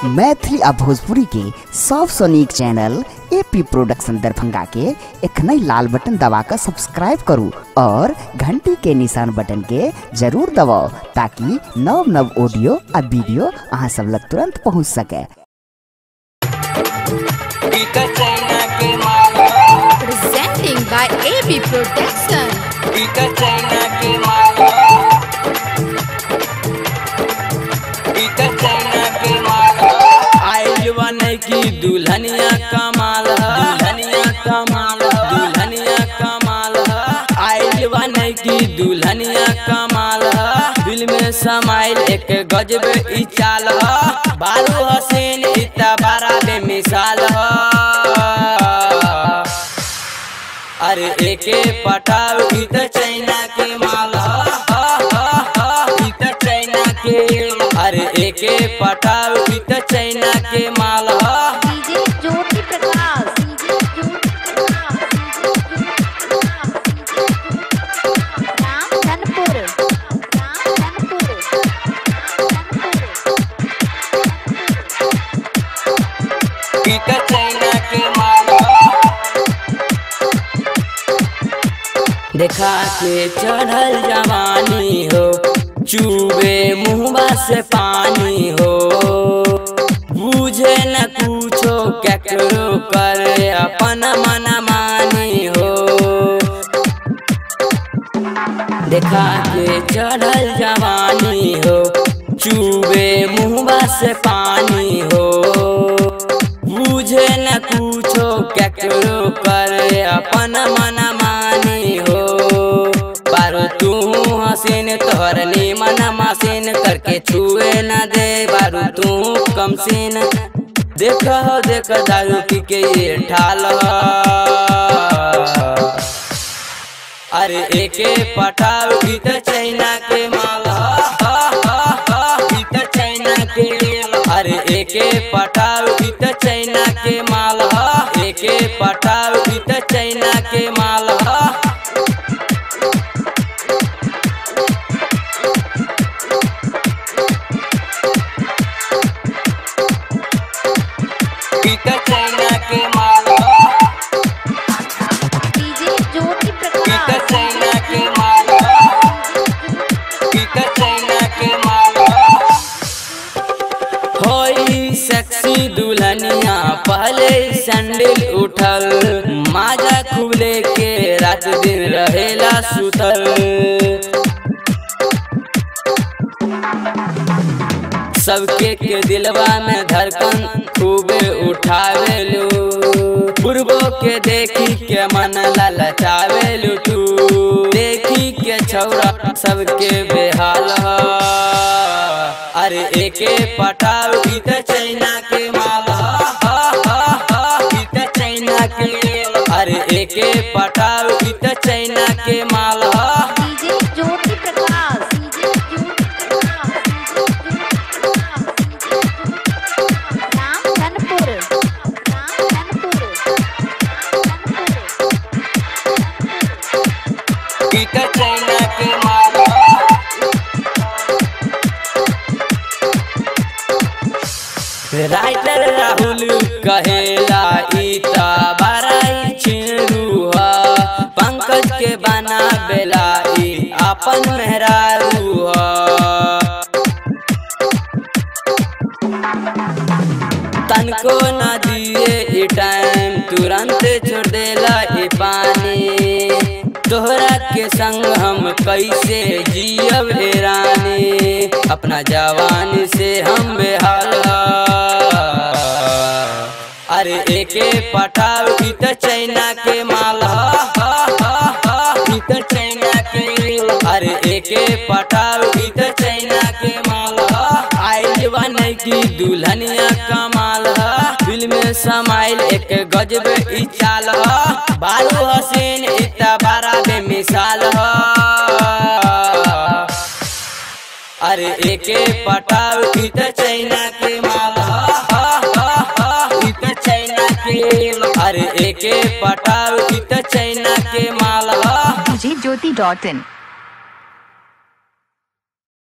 मैथिली आ भोजपुरी के सबसे नीक चैनल एपी प्रोडक्शन दरभंगा के एखनई लाल बटन दबाकर सब्सक्राइब करू और घंटी के निशान बटन के जरूर दबाओ ताकि नव नव ऑडियो आ वीडियो अहाँ सब लग तुरंत पहुंच सके Ika China के माला presenting by AB Protection. Ika China के माला Ika China के माला आइल बने की दुल्हनिया कमाल दुल्हनिया कमाल दुल्हनिया कमाल आइल बने की दुल्हनिया कमाल दिल में समाइल एक गजब ई चाल बालू हसीन इतना बड़ा बेमिसाल अरे एके पटाव ई त चाइना के माल ई त चाइना के अरे एके पटाव ई त चाइना के माल DJ Jyoti Prakash. DJ Jyoti Prakash. Ram Dhanpur. Ram Dhanpur. ई त चाइना के माल देखा के चढ़ल जवानी हो चूबे मुहबा से पानी हो बुझे न कुछो केकरो करे अपन मन मानी हो देखा के चढ़ल जवानी हो चूबे मुहबा से पानी हो बुझे न कुछो केकरो करे अपन मन मानी हो पारो तू हसीन तोहर मन मसीन करके छुए न दे बारू तू कम सीन देख हो देख दारू पी के ये ठाल ह। अरे एके पटाव ई त चाइना के माल ई त चाइना के अरे एके पटाव ई त चाइना के माल एके पटाव ई त चाइना के माल ई त चाइना के माल DJ Jyoti ई त Prakash. चाइना के माल ई त चाइना के माल होई सेक्सी दुल्हनिया पहले सैंडल उठल माजा खुले के रात दिन रहेला सुतल सबके के दिलवा में धड़कन खूबे उठावेलू पूर्वो के देखी के मन ललचावेलू तू देखी के छौरा सबके बेहाल ह। अरे एके पटाव ई त चाइना के माल ई त चाइना के अरे एके पटाव ई त चाइना के माल DJ Jyoti Prakash. DJ Jyoti Prakash. Ram Dhanpur. Ram Dhanpur. ई त चाइना के माल राइटर राहुल कहेला ई त बड़ाई छिरुआ पंकज के बना बेला ई अपन मेहरारू ह तनको न दिए ई टाइम तुरंत छोड़ देला ई पानी तोहरा के संग हम कैसे जियब हे रानी अपना जवानी से हम बेहाल ह। अरे एके पटाव ई त चाइना के माल ई त चाइना के अरे एके पटाव ई त चाइना के माल आइल बने की दुल्हनिया कमाल दिल में समाइल एक गजब ई चाल बालू हसीन इतना बड़ा बेमिसाल ह। अरे एके पटाव ई त चाइना के माल ई त चाइना के अरे एके पटाव ई त चाइना के माल djjyoti.in